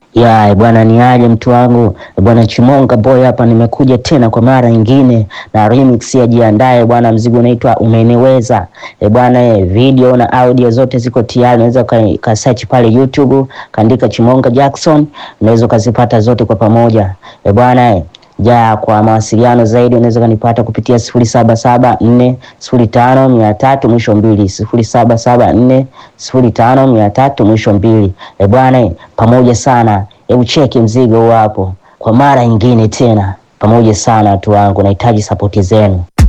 Ya bwana, ni aje mtu wangu bwana, Chimonga boy hapa, nimekuja tena kwa mara nyingine na remix ya jiandae bwana. Mzigo unaitwa umeniweza e bwana e, video na audio zote ziko tayari, unaweza ka search pale YouTube kaandika Chimonga Jackson, unaweza ukazipata zote kwa pamoja e bwana e. Ja, kwa mawasiliano zaidi unaweza kanipata kupitia sifuri saba saba nne sifuri tano mia tatu mwisho mbili sifuri saba saba nne sifuri tano mia tatu mwisho mbili. E bwana, pamoja sana. Hebu cheki mzigo hapo kwa mara nyingine tena, pamoja sana watu wangu, nahitaji sapoti zenu.